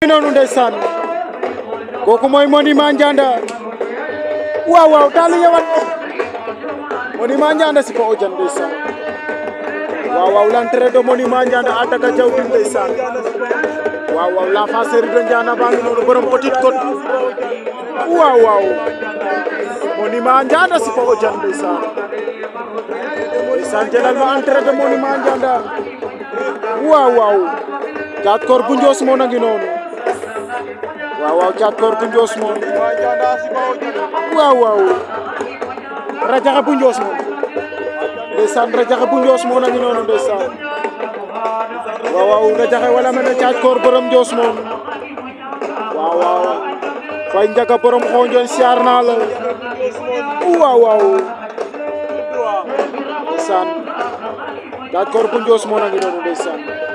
noonu ndeysaan kooku mooy Monument Ndianda waaw waaw daal yewat Monument Ndianda si ko ojan ndeysaan waaw waaw l'entrée de Monument Ndianda Ataka Diawdi ndeysaan waaw waaw la fa série de Ndianda baa ngi noonu borom Petite Côte waaw waaw Monument Ndianda si ko ojan ndeysaan ndeysaan jëlal ma entrée de Monument Ndianda waaw waaw Thiat Kor bu Ndios moo na ngi noonu waaw waaw Thiat Kor bu Ndios moom waaw waaw Radiakhé bu Ndios moom ndeysaan Radiakhé bu Ndios moo na ngi noonu ndeysaan waaw waaw Radiakhé wala mel ne Thiat Kor borom Ndios moom waaw waaw Faye Ndiaga borom xonjoon siyaar naa la waaw waaw ndeysaan Thiat Kor bu Ndios moo na ngi noonu ndeysaan